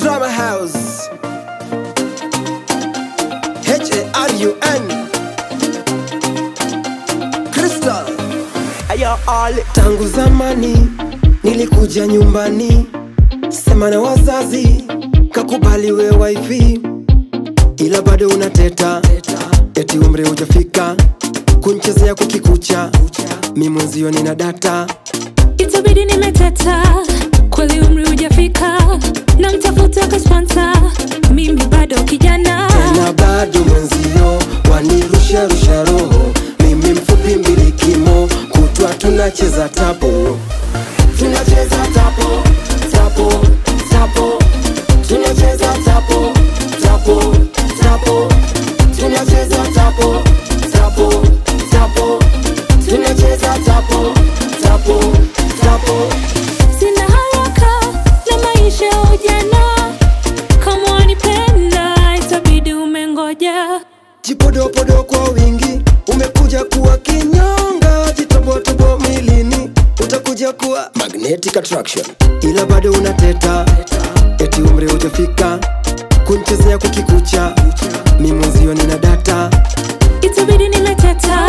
Drama House H-A-R-U-N Crystal Ayo all Tangu zamani nilikuja nyumbani, sema na wazazi, kakubali we wifi, ila bado unateta eti umri hujafika kunchezea kukikucha, mi mwenzio nina data itabidi nimeteta kweli umri hujafika na mtafuta kasponsa mimi bado kijana tena bado mwenzio wanirusha rusha roho, mimi mfupi mbili kimo, kutwa tunacheza tapo tunacheza tapo tapo tapo tunacheza tapo tapo tapo tunacheza tapo tapo tapo tunacheza tapo tapo tapo sina haraka na maisha ya ujana kama wanipenda itabidi umengoja jipodopodo kwa wingi umekuja kuwa kinyonga jitobotobo milini utakuja kuwa magnetic attraction ila bado unateta eti umri hujafika kunchezea kukikucha mi mwenzio nina data itabidi nimeteta